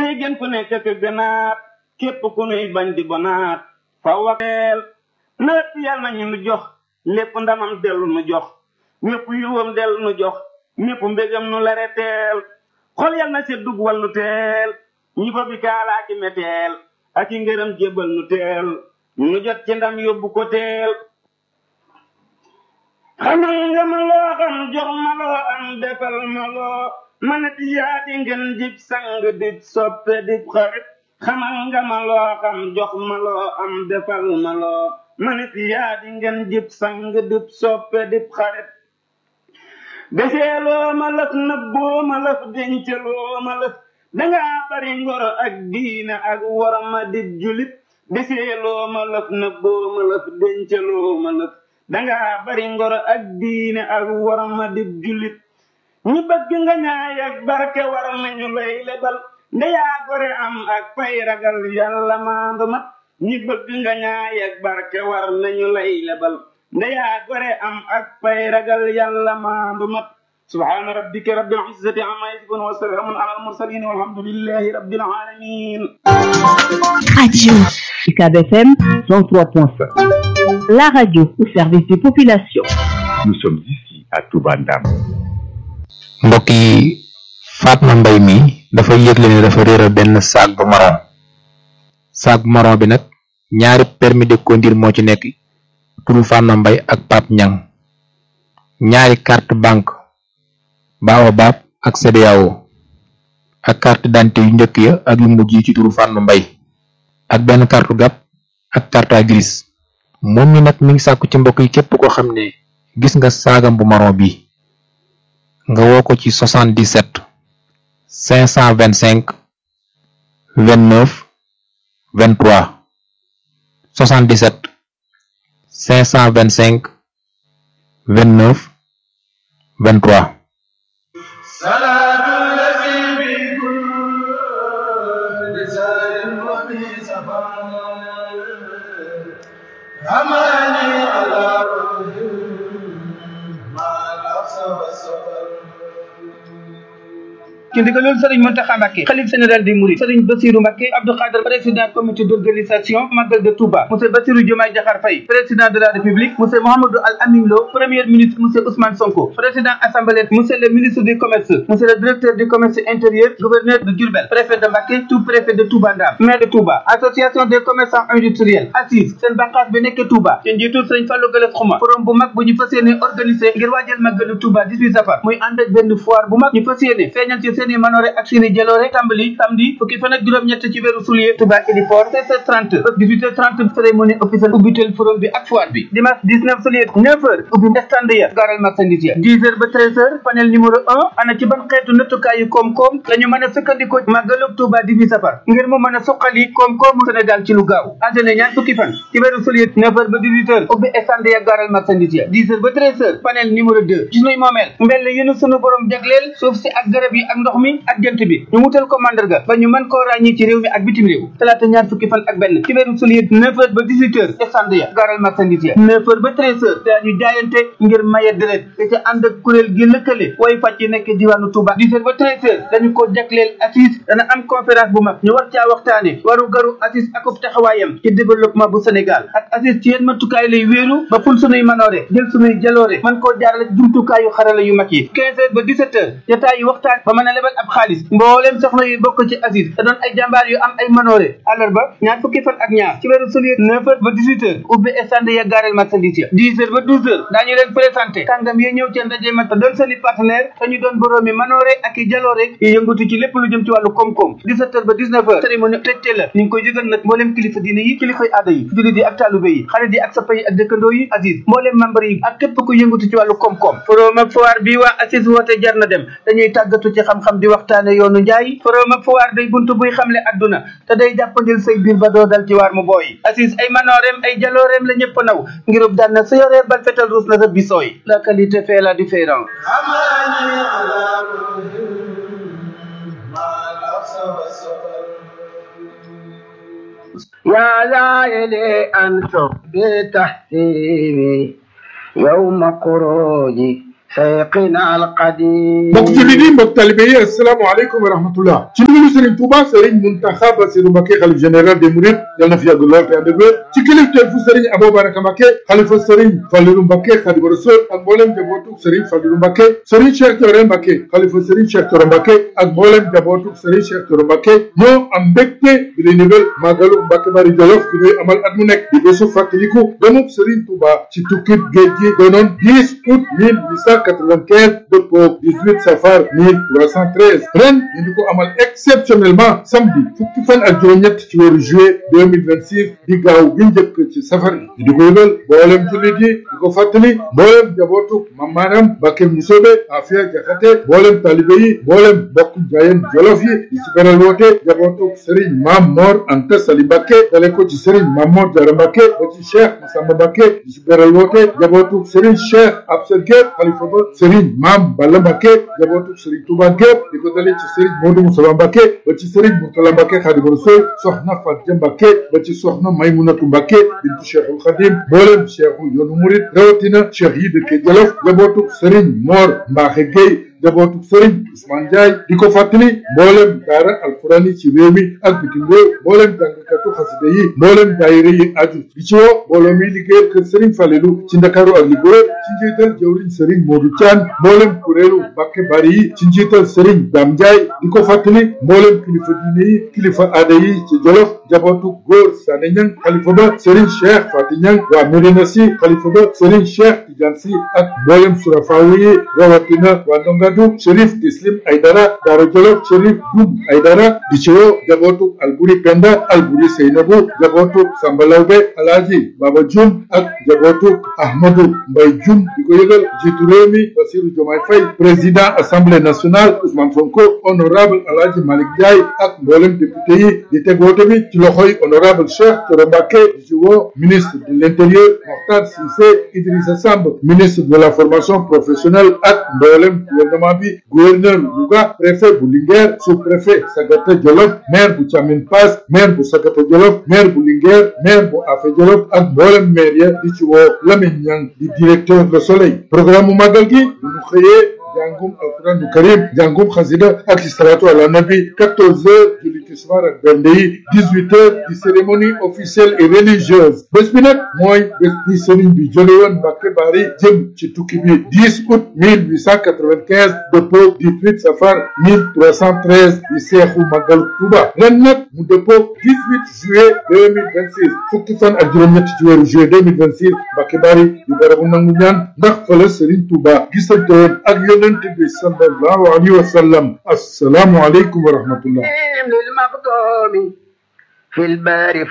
tey gën ku nekk ak gënaat képp ku nuy bañ di bonaat faw waxeel lépp yal nañu nu jox lépp ndamam dellu nu jox ñépp yiwam dellu nu jox ñépp mbégam nu lare teel xol yal na seet dug wallu teel ñi fa bi kaalaaki meteel ak i ngërëm jébbal nu teel nu jot ci ndam yóbbu ko teel xamal nga ma loo xam jox ma loo am defal ma loo manati yaa di ngeen jib sang dib soppe dib xarit xamal nga ma loo xam jox ma loo am defal ma loo manati yaa di ngeen jib sang dib soppe dib xarit deseeloo ma lëf nëbboo ma lëf denceloo ma lëf dangaa bari ngoro ak diine ak worma dib julit deseeloo ma lëf nëbboo ma lëf denceloo ma lëf dangaa bari ngoro ak diine ak worma dib julit ñi bëgg nga ñaay ak barke war nañu lay lebal ndeyaa gore am ak fay ragal yàlla maandu mat ñi bëgg nga ñaay ak barke war nañu lay lebal ndeyaa gore am ak fay ragal yàlla maandu mat subhaana rabbika rabbil izzati amma yasifun wa salaamun ala al mursalin walhamdulillahi rabbil alamin Radio UCAB FM 103.5. La radio au service des populations. Nous sommes ici à Touba Ndam. mbokk yi Fatma Mbay mi dafa yëgle ne dafa réeral benn sac bu marron sac bu marron bi nag ñaari permis de conduire moo ci nekk turu Fatma Mbay ak Pape Ñang ñaari carte banque Baobab ak CEDEAO ak carte d'identité yu njëkk ya ak yu mujj yi ci turu Fatma Mbay ak benn carte gab ak carte grise moom mi nag mi ngi sàkku ci mbokk yi képp koo xam ne gis nga saagam bu marron bi nga woo ko ci 77 525 29 23 77 525 29 23 ci ndigalul sëriñ Mountakha Mbacké xalif général des Mourides sëriñ Bassirou Mbacké Abdou Khadre président comité d'organisation Magal de Touba monsieur Bassirou Diomaye Diakhar Faye président de la République monsieur Mouhamadou Al Amin Lo premier ministre monsieur Ousmane Sonko président assemblée monsieur le ministre du commerce monsieur le directeur du commerce intérieur gouverneur de Diourbel préfet de Mbacké tout préfet de Touba Ndam maire de Touba association des commerçants industriels assise seen bànqaas bi nekk Touba ci njiitul sëriñ Fallou Galass Xuma forum bu mag bu ñu fas yéene organisé ngir waajal Magalu Touba 18 safar muy ànd ak benn foire bu mag ñu fas yéene feeñal ci seeni manoore ak seeni jaloore tàmbali samedi fukki fan ak juróom-ñett ci weeru soulier Touba Héliport 16h30 ba 18h30 cérémonie officielle ubbitel forum bi ak foire bi dimanche 19 soulier 9h ubbi stand ya gaaral marchandise ya 10h ba 13h panel numéro 1 ana ci ban xeetu nattukaayu koom-koom la ñu mën a sukkandikoo màggalug Touba 18 safar ngir mu mën a suqali koom-koomu Sénégal ci lu gaaw altine ñaar fukki fan ci weeru soulier 9h ba 18h ubbi stand ya gaaral marchandise ya 10h ba 13h panel numéro 2 ci sunuy moomeel mbell yu nu sunu borom jagleel suuf si ak garab yi ak ndox mi ak jant bi ñu wutal ko mandarga ba ñu mën koo ràññi ci réew mi ak bitim réew talaata ñaar fukki fan ak benn ci weeru soulier 9h ba 18h stand ya gaaral marchandise ya 9h ba 13h daañu jaayante ngir maye deret te ca ànd ak kuréel gi lëkkale way fàcc yi nekk diwaanu Touba 10h ba 13h dañu ko jagleel assise dana am conférence bu mag ñu war caa waxtaane waru garu assise akub taxawaayam ci développement bu Sénégal ak assise ci yenn matukaay lay wéeru ba ful sunuy manoore jël sunuy jaloore mën koo jaarale jumtukaayu xarala yu mag yi 15h ba 17h jotaay yu waxtaan ba mën a lebal ab xaalis mbooleem soxna yu bokk ci assise te doon ay jàmbaar yu am ay manoore àllarba ñaar fukki fan ak ñaar ci weeru soulier 9h ba 18h ubbi stand ya gaareel marchandise ya 10h ba 12h daañu leen présenté kàngam yi ñëw ci ndaje ma te doon seeni partenaire te ñu doon boroomi manoore ak i jaloore yi yëngatu ci lépp lu jëm ci wàllu koom-koom 17h ba 19h cérémonie tëjte la ñu ngi koy yëgal nag mbooleem kilifa diine yi kilifay aada yi jullit yi ak taalube yi xarit yi ak sappa yi ak dëkkandoo yi assise mbooleem membre yi ak képp ku yëngatu ci wàllu koom-koom forum ak foire bi waa assise woote jar na dem dañuy tàggatu ci xam-xam di waxtaane yoonu njaay forum ak foire day buntu buy xamle adduna te day jàppandil say biir ba doo dal ci waar mu booy assise ay manooreem ay jalooreem la ñëpp naw ngirub daan na sa yoree bal fetal ruus na rëbbi sooy la qualité fait la différence يا زائلي أنتم بتحسيبي يوم خروجي شيخنا القديم mbokk jullit yi mbokk talibe yi asalaamaaleykum wa rahmatullah ci ndigalu Serigne Touba Serigne Mountakha Bassirou Mbacké xalif général des Mourides yal na fi yàgg lool te ànd ak wér ci kilifteefu Serigne Abou Baraka Mbacké xalifa Serigne Fallilou Mbacké Khadimu Rasul ak mboolem jabootu Serigne Fallilou Mbacké Serigne Cheikh Thioro Mbacké xalifa Serigne Cheikh Thioro Mbacké ak mboolem jabootu Serigne Cheikh Thioro Mbacké ñoo am mbégte di leen yëgal màggalu Mbacké Bari Jolof bi ñuy amal at mu nekk di bésu fàttaliku demub Serigne Touba ci tukkib géej gi doonoon 10 août 1895 dëppoo 18 safar 1313 ren ñu di ko amal exceptionnellement samedi fukki fan ak juróom-ñett ci weeru juillet 2026 di gaaw gi njëkk ci safar gi ñu di ko yëgal mboolem jullit yi di ko fàttali mboolem jabootu mam maanam Mbacké Musoobe Afia Jaxate mboolem talibe yi mboolem bokk jaayeen jolof yi di ci beral woote jabootu Serigne Mam Mor Anta Sali Mbacké dale ko ci Serigne Mam Mor Jara Mbacké ba ci Cheikh Massamba Mbacké di ci beral woote jabootu Serigne Cheikh Absa Gueye xalifa ba Serigne Mam Balla Mbacké jabootu Serigne Touba Gueye di ko dale ci Serigne Modou Moussa Mbacké ba ci Serigne Mourtala Mbacké Khadimu Rasul soxna Fatia Mbacké ba ci soxna Maymunatu Mbacké bintu Cheikhul Khadim mboolem Cheikhu yoonu murid rawatina Cheikh yi dëkk Jolof jabootu Serigne Mor Mbaxe Gueye jabootu Serigne Ousmane Ndiaye di ko fàttali mboolem daara alquran yi ci réew mi ak bitim réew mboolem jàngkatu xasida yi mboolem daayira yi aju di ci woo mbooloo mi liggéeyal kër Serigne Falelu ci Ndakaaru ak li ko wër ci njiital jawriñ Serigne Modou Thian mboolem kuréelu Mbacké Bari yi ci njiital Serigne Dame Ndiaye di ko fàttali mboolem kilifa diine yi kilifa aada yi ci Jolof jabootu góor Sané Niang xalifa ba Serigne Cheikh Fati Niang waa Médina Sy xalifa ba Serigne Cheikh Tidiane Sy ak mboolem surafaawu yi rawatina waa Ndongadu Chérif Tislim Aydara Daara Jolof Chérif Dum Aydara di ci woo jabootu Alburi Penda Alburi Seynabu jabootu Samba Lawbe Alaaji Baba Jum ak jabootu Ahmadou Mbay Jum di ko yëgal jiitu réew mi Bassirou Diomaye Faye président assemblée nationale Ousmane Sonko honorable Alaaji Malick Ndiaye ak mboolem député yi di teg woote bi ci loxoy honorable Cheikh Thioro Mbacké di ci woo ministre de l'intérieur Mokhtar Cissé Idrissa Samb ministre de la formation professionnelle ak mboolem gouvernement bi gouverneur Louga préfet bu Linguère sous-préfet Sagata Jolof maire bu Thiamine Pass maire bu Sagata Jolof maire bu Linguère maire bu Afé Jolof ak mboolem maire ya di ci woo Lamine Niang di directeur Le Soleil programme mu màggal gi bu ñu xëyee jàngum alquran du karim jàngum xasida ak salatu ala nabi 14 heures julli tisbaar ak bernde yi 18 heures di cérémonie officielle et religieuse bés bi nag mooy bés bi sëriñ bi jóge woon Mbacké Bari jëm ci tukki bi 10 août 1895 dëppoo 18 safar 1313 di seexu màggal Touba ren nag mu dëppoo 18 juillet 2026 fukki fan ak juróom-ñett ci weeru juillet 2026 Mbacké Bari di barabu nangu ñaan ndax fa la sëriñ Touba gisante woon ak yonent bi sallallahu alayhi wa sallam assalaamu aleykum wa rahmatullah للمقدوم في البار